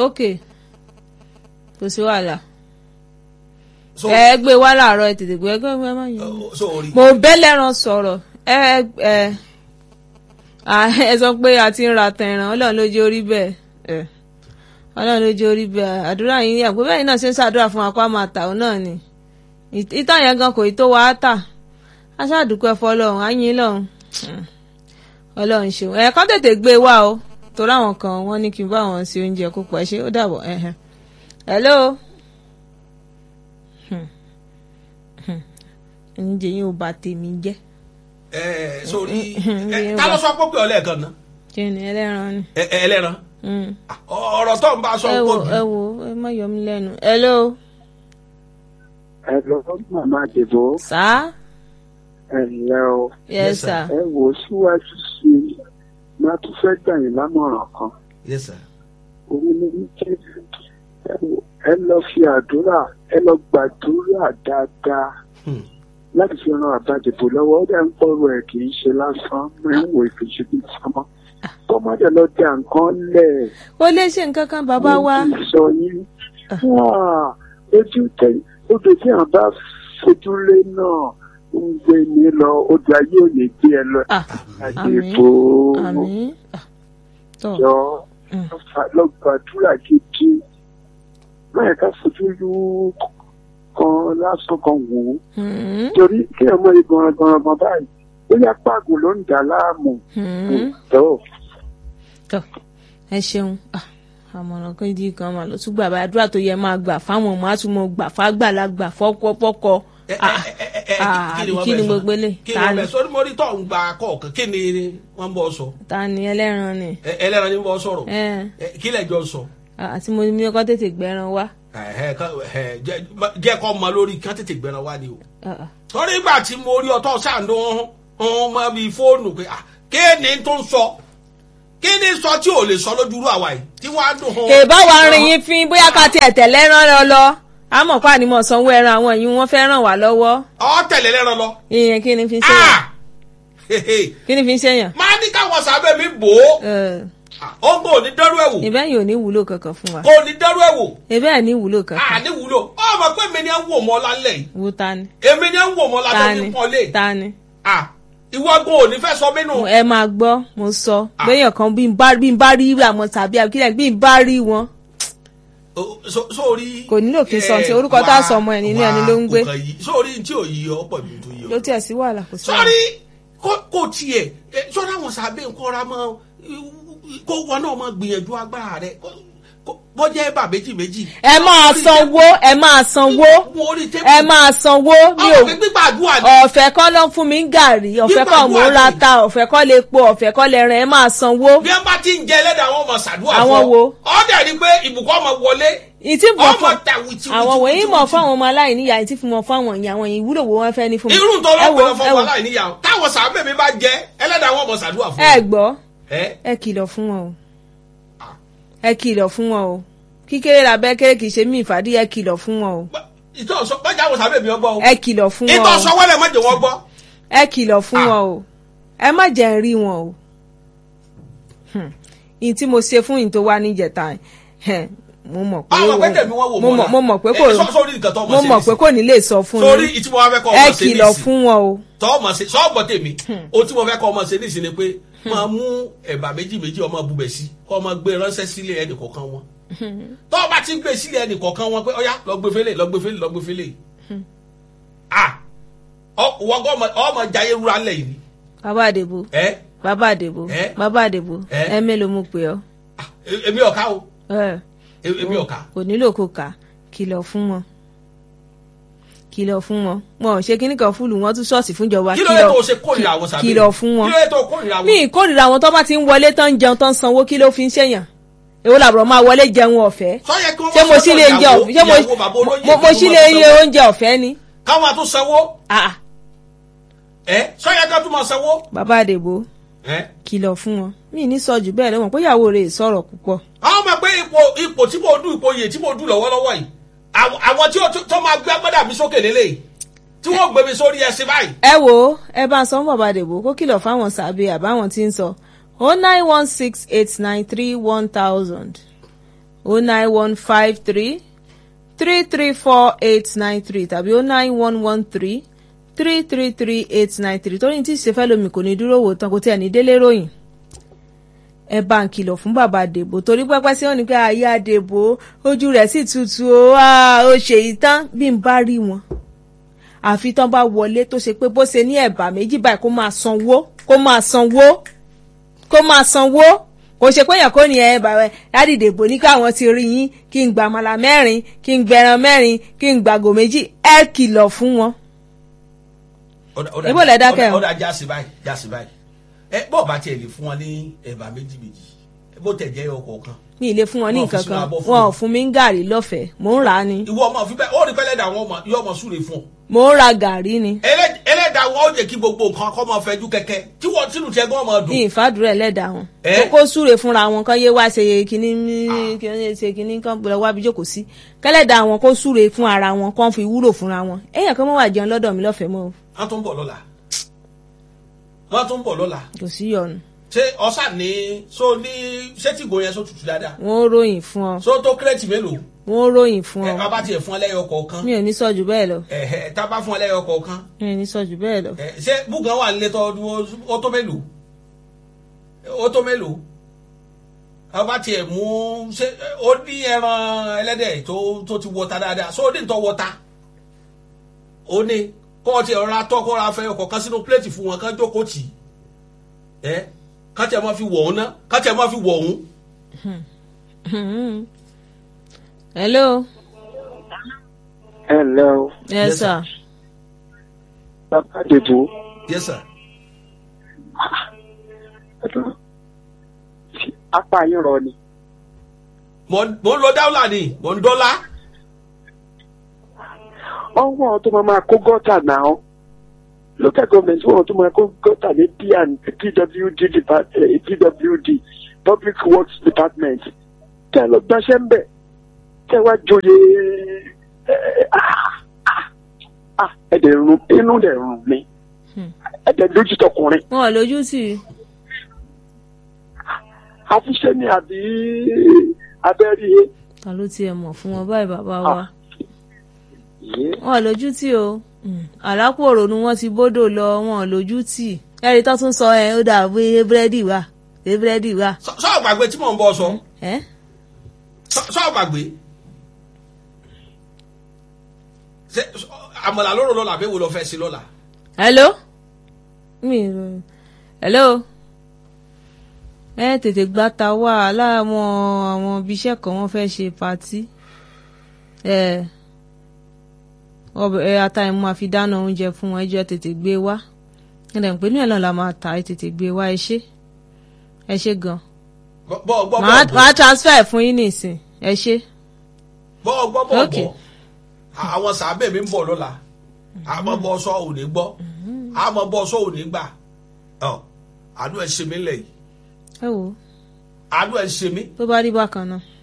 ok kò sí wàhálà so ẹ gbé wá láàárọ̀ ẹ tètè gbé ẹgbẹ́ ẹ má yẹn. so orí mo bẹ́lẹ̀ràn sọ̀rọ̀ ẹ ẹ à, ẹ sọ pé a ti ń ra tẹ̀ràn ọlọ́run ló jẹ́ orí bẹ́ẹ̀ ẹ ọlọ́run ló jẹ́ orí bẹ́ẹ̀ àdúrà yín yà pé bẹ́ẹ̀ náà ṣe ń ṣàdúrà fún akọ́ àmà tà ọ́ náà ni Ìt- ìtàn yẹn gan kò ì tó wa á tà aṣáàdúpẹ́ fọlọ́run á yín lọ́run ọlọ́run ṣeun ẹ̀ kọ́ tètè gbé e wá o torí àwọn kan wọ́n ní kí n bá wọn ṣe oúnjẹ kó pọ̀ ẹ ṣe ó dàbọ̀ ẹ̀hẹ̀n. hello oúnjẹ yín ò bà tèmi jẹ́ ẹ sórí Mm, ẹ mm, ta ló sọ pé pé ọlẹ́ẹ̀kan náà kí ni ẹlẹ́ran ni. ẹ ẹ ẹlẹ́ran Mm. ọ̀rọ̀ tó ń bá sọ ẹ pé wo ẹ wo ẹ má yọ mí lẹ́nu. hello ẹ lọ màmá àdìbò sá ẹ ǹlẹ́ o yes Yes, sir. sir. ẹ wò ó síwájú sí i máa tún fẹ́ gbà yín lámọ̀ràn kan yes sir òun ni wípé ẹ wò ẹ lọ fi àdúrà ẹ lọ gbàdúrà dáadáa Hmm. láti fi ran àbájẹbò lọ́wọ́ ó dẹ̀ ń pọ̀rọ̀ ẹ̀ kì í ṣe lásán mo ń wo ìfìṣù bíi sọmọ kọ́mọdé lọ dé nǹkan lẹ̀ ó lè ṣe nǹkan kan bàbá wa. mo ti sọ yín wá ojú tẹ odò tí à ń bá fojú lé náà ń gbé mi lọ odò ayé ò ní gbé ẹ lọ Ah, àdìbò àmín Ah, tọ́ jọ Mm. lọ gbàdúrà gidi máa ká fojú lú kan lásán kan wò ó Hmm, torí kí ẹ mọ igan gangan báyìí bóyá pàgùn ló ń dà láàmú hmm. tó tọ́ ẹ ṣeun Ah, àmọ̀ràn kan di kan mà ló tún gbà bá àdúrà tó yẹ máa gbà fáwọn ọmọ àtúmọ̀ gbà fágbàlagbà fọ́kọ́ ẹ ẹ Ah, ẹ ẹ ẹ ah, kí ni àbí wọ́n kí bẹ̀ ni sọ gbogbo ilé? kí ni Ta wọ́n ni? bẹ̀ sọ ní mo rí tó ń gba kọ̀ọ̀kan kí ni wọ́n bọ̀ sọ ta ni ẹlẹ́ran ni Ẹ- ẹlẹ́ran ni bọ́ sọ̀rọ̀ ẹ Ẹ, kí lẹ́jọ́ sọ àti mo ní ọkọ tètè gbẹran wá. Ẹ̀hẹ́, ká- ẹ̀, jẹ́ jẹ́ kọ́ mọ lórí kí wọ́n tètè gbẹran wá ni o Ah, ah. torí ìgbà tí mo rí ọtọ́ sáàndó ọ̀hún mọ́ bí fóònù pé ah, kí ni tó ń sọ kí ni sọ tí ò lè sọ lójúrú àwa yìí tí wọ́n á dùn hàn. èbá wa rìn yín fín bóyá ká tiẹ̀ tẹ̀lé rán lọ lọ àmọ́ pa ni mo sanwó ẹran àwọn yìí wọ́n fẹ́ ràn wá lọ́wọ́ ọ tẹ̀lé lẹ́ran lọ. ìyẹn kí ni fi ń ṣèyàn Ah! Hehe. kí ni fi ń ṣèyàn. máa ní káwọn sábẹ́ mi bò ó ó ń bò ní dẹ́rù ẹ̀wò ìbẹ́ yìí ò ní wúlò kankan fún wa kò ní dẹ́rù ẹ̀wò ìbẹ́ ẹ̀ ní wúlò kankan àní wúlò ọmọ pé mi ni ẹ ń wò mọ́ lálẹ́ yìí wú ta ni èmi ni ẹ ń wò mọ́ ta lálẹ́ ni ní pọ́nlé ta ni. ìwọ gan ò ní fẹ́ sọ mí nù. ẹ máa gbọ́ mo sọ Ah. béèyàn kan bí n bá bí n bá rí àwọn tàbí àbíkílẹ̀ bí n bá rí wọn O- so- sórí. Kò nílò kí n sọ eh, ti orúkọ tá a wà- sọ ọmọ ẹ̀ nínú wà ẹni ló ń gbé. nǹkan yìí. sórí tí ò yí ọ pọ̀ ju tó yí ló ọ. tiẹ̀ sí wàhálà kò sí wàhálà. sórí kó- kò tiẹ̀ eh, sọ́dọ̀ àwọn sábẹ́ nǹkan ra mọ́ kó wọn náà máa gbìyànjú agbára rẹ̀ kó- kó- bọ́jẹ́ bà méjì méjì. ẹ máa sanwó ẹ máa sanwó ẹ máa sanwó ní ọmọ o mi gbígbàdúrà ni. ọ̀fẹ́ kọ́ ló ń fún mi ń gàrí ọ̀fẹ́ kọ́ mò ń ra ta ọ̀fẹ́ kọ́ lè po ọ̀fẹ́ kọ́ lè rìn ẹ máa sanwó. bí wọn bá ti ń jẹ ẹlẹ́dàá àwọn ọmọ ṣàdúrà Àwọn fún ọ. wo? ọ̀dẹ̀ ni pé ìbùkún ọmọ wọlé ìtì mọ̀ ọmọ fún ta wìtì àwọn wọ̀nyí mọ̀ fún àwọn ọmọ aláìní ìyá ìtì fún wọn fún àwọn ìyá àwọn ìwúlò wo wọn fẹ́ ní fún mi. irú tó Ẹ wo, lọ́pọ̀ fún ẹ wọn wo, láì níyàwó táwọn sàbẹ̀ mi bá jẹ ẹlẹ́dàá àwọn ọmọ ṣàdúrà fún ẹ gbọ́ ẹ ẹ kìlọ̀ fún wọn o ẹ kìlọ̀ fún wọn o kíkéré làbẹ́ kéré kìí ṣe mí ìfàdí ẹ kìlọ̀ fún wọn o ìtọ́ sọ bájà àwọn sàbẹ̀ mi ọgbọ́ o ẹ kìlọ̀ fún wọn ìtọ́ o sọ wẹ́lẹ̀ mọ́jọ wọn gbọ́ ẹ kìlọ̀ fún Ah. wọn o ẹ má jẹ́ ń rí wọn o Hmm. ìyí tí mo ṣe fún ìyí tó wá níjẹta ẹ̀, mo mọ̀ pé àwọn pẹ́tẹ̀ mi wọ́n wò mo mọ̀- mo mọ̀ pé kò Eh, sọ- sórí nǹkan tó ọmọ mo ṣe mọ̀ pé nísìn. kò ní lè sọ fún sórí yín ìtí mo wá fẹ́ kọ́ ẹ ọmọ ṣe kìlọ̀ nísìn fún wọn o tọ́ ọmọ ṣe sọ́ọ̀bọ̀ tèmi o tí mo fẹ́ kọ́ ọmọ ṣe nísìn ni pé máa mú ẹ̀bà méjì méjì ọmọ bubẹ̀ sí kọ́ ọmọ gbé ránṣẹ́ sílé ẹnì kọ̀ọ̀kan wọn tọ́ ọba ti ń gbé sílé ẹnì kọ̀ọ̀kan wọn pé ọ̀yá lọ gbé fẹ́lẹ̀ lọ gbé fẹ́lẹ̀ lọ gbé fẹ́lẹ̀ ah ọ- wọ́n kọ́ ọmọ- ọmọ jayé rúra lẹ̀ yìí bàbá àdèbò ẹ bàbá àdèbò Eh? bàbá àdèbò Eh? ẹ mélòó mo pè ọ́ ah, e- èmi ọ̀ka o ẹ e- èmi ọ̀ka kò nílò kó kà kìlọ̀ fún wọn kìlọ̀ fún wọn wọn ò ṣe kíní kan fúlù wọn tún ṣọ́ọ̀ṣì fúnjọba kí ló yẹ tó ṣe kórìíra àwọn sàbẹ̀ kìlọ̀ fún wọn kí ló yẹ tó kórìíra mi wọn ìkórìíra àwọn tó bá ti ń wọlé tán ń jẹun tán ń sanwó kí ló fi ń ṣèyàn èwo làbúrò máa wọlé jẹun ọ̀fẹ́ sọ yẹ kí wọ́n ṣé mo sọ́dọ̀ sí lè jẹ ìyàwó- ọ̀fẹ́ ṣé mo- ìyàwó bàbá olóyè mo- mo kí sí wọ́n lè máa iye sanwó. oúnjẹ ọ̀fẹ́ ni káwọn àtún sanwó Ah, ah, ẹ sọ yẹ ká tún máa sanwó bàbá àdèbò ẹ kìlọ̀ fún wọn mi ní sọ jù bẹ́ẹ̀ lọ́wọ́ pé ìyàwó rẹ̀ sọ̀rọ̀ púpọ̀ àwọn ọmọ pé ipò ipò tí mo dùn ipò yè tí mo dùn lọ́wọ́lọ́wọ́ yìí àwọn àwọn tí ó tó- tó máa gbé agbádá mi sókè lélẹ̀ tí wọ́n gbé mi sórí ẹsẹ̀ báyìí. ẹ wo ẹ bá ń sọ fún bàbá àdèbò kó kìlọ̀ fáwọn sàbẹ̀ àbáwọn tí ń sọ o nine one six eight nine three one thousand o nine one five three three three four eight nine three tàbí o nine one one three three three three eight nine three torí tí ìṣẹ́fẹ́ lomi kò ní dúró wò tán kò tí ẹ̀ ní délé ròyìn ẹ bá ń kìlọ̀ fún bàbá àdèbò torí pẹ́pẹ́ sí wọn ni pé ayé àdèbò ojú rẹ̀ sì tutù ó ó ṣe ìtàn bí n bá rí wọn àfi tán bá wọlé tó ṣe pé bó ṣe ní ẹ̀bà méjì báyìí kó máa sanwó kó máa sanwó kó máa sanwó kò ṣe pé èèyàn kò ní ẹ bàbá ládìdèbò ní káwọn ti rí yín kí n gbà màlà mẹ́rin kí n gbẹran mẹ́rin kí n gbàgò méjì ẹ kìlọ̀ fún wọn. Ibo lẹ dákẹ́ o. ó dá jáàsì báyìí jáàsì báyìí ẹ bọ́ọ̀ bá tiẹ̀ lè fún wọn ní ẹ̀bà méjì méjì bó tẹ̀ jẹ́ ọkọ̀ kan mi ì lè fún wọn ní Wọn ò fi nǹkan sínú kan abọ́ fún wọn ò wọn. fún mi ń gàrí lọ́fẹ̀ẹ́ mò ń rà á ni ìwọ ọmọ òfin bẹ́ẹ̀ ó rí pẹ́lẹ́dà àwọn ọmọ yóò ọmọ súre fún ọ mò ń ra gàrí ni Ẹlẹ́- ẹlẹ́dà wọn ó jẹ́ kí gbogbo nǹkan kọ́ máa fẹjú kẹ́kẹ́ tí wọ́n tínú tiẹ̀ gan máa dùn ní ìfàdúrà ẹlẹ́dàá wọn Ẹ́? kókó súre fúnra wọn kan yé wá ṣe kínní kínní ṣe kínní kan gbọ́dọ̀ wá bí jókòó sí kẹ́lẹ́dàá wọn kó súre fún ara wọn kó fi wúlò fúnra wọn èèyàn kan mọ́ wà jẹun lọ́dọ̀ mi lọ́fẹ̀ẹ́ mọ́ o wọ́n tún bọ̀ lọ́la wọ́n tún bọ̀ lọ́la kò sí yọnu ṣé ọ̀sà ní so ní ṣé tí ìgò yẹn so tutù dáadáa wọn ó ròyìn fún ọ so tó kírẹ́tì mélòó wọn ó ròyìn fún ẹ ọ bá bá tiẹ̀ fún ẹlẹ́yọ kọ̀ọ̀kan mi ò ní sọ jù bẹ́ẹ̀ lọ ẹ ẹ tá a bá fún ẹlẹ́yọ kọ̀ọ̀kan mi ò ní sọ jù bẹ́ẹ̀ lọ ẹ ṣé búgan wà nílé tó ó tó mélòó ó tó mélòó a bá tiẹ̀ mú ṣé ó ní ẹran ẹlẹ́dẹ̀ tó tó ti wọta dáadáa so ó ní ìtọ́ wọta ó ní kọ́ ọ tiẹ̀ rọra tọ́ kọ́ ra fẹ́ ọkọ̀ sínú pléètì fún wọn kán jókòó tì í ẹ ká tiẹ̀ máa fi wọ̀ ọ́n ná ká tiẹ̀ máa fi wọ̀ ọ́n. hello ẹ ǹlẹ́ o yes Yes, sir bàbá àdèbò yes sir. ẹ̀dùn tí apá yín rọ ni mo mo ń lọ dáwùlà ni mo ń dọ́là. ọwọ́ tó máa máa kó gọ́tà náà local government wọ́n tó máa kó gọ́tà ní P&D PWD depart- eh, PWD public works department tẹ́ ẹ lọ gbaṣẹ́ ń bẹ̀ tẹ́ ẹ wá joyè eh, ah, ah, ah, ẹ̀dẹ̀ rún inú dẹ̀ rún mi ẹ̀dẹ̀ lójú tọkùnrin wọn ò lójú tì í àfiṣẹ́ ni àbí abẹ́rí e. ta ló tiẹ̀ mọ̀ fún wọn báyìí bàbá wa yé wọn ò lójú tì o àlápòrò ni wọ́n ti bódò lọ wọn ò lójú tì ẹ̀rí tó tún sọ ẹ̀ ó dà bí búrẹ́dì wà bí búrẹ́dì wà sọ sọ gbàgbé tí mò ń bọ̀ sọ ẹ́ sọ sọ gbàgbé. ṣé àmàlà lóró lọ́la àbí wo lọ fẹ́ sí lọ́la. hello mi ò hello ẹ tètè gbá ta wá láwọn àwọn ibiṣẹ́ kan wọ́n fẹ́ ṣe patí ẹ ọbẹ̀ ẹ ata ẹ̀ máa fi dáná oúnjẹ fún wọn ẹjọ́ tètè gbé wá ẹ dẹ̀ ń pè ní ẹ̀ náà la máa ta ẹ tètè gbé wá ẹ ṣé ẹ ṣé gan bọ́ bọ́ bọ́ màá bọ́ màá transfer fún yín nìsín ẹ ṣé bọ́ bọ́ bọ́ Okay. bọ́ àwọn sàbẹ̀ mi ń bọ̀ lọ́la àmọ́ bọ́ sọ ò ní gbọ́ àmọ́ bọ́ sọ ò ní gbà ọ àánú ẹ̀ ṣe mí lẹ̀ yìí ẹ wò ó àánú ẹ̀ ṣe mí tó bá rí bákan náà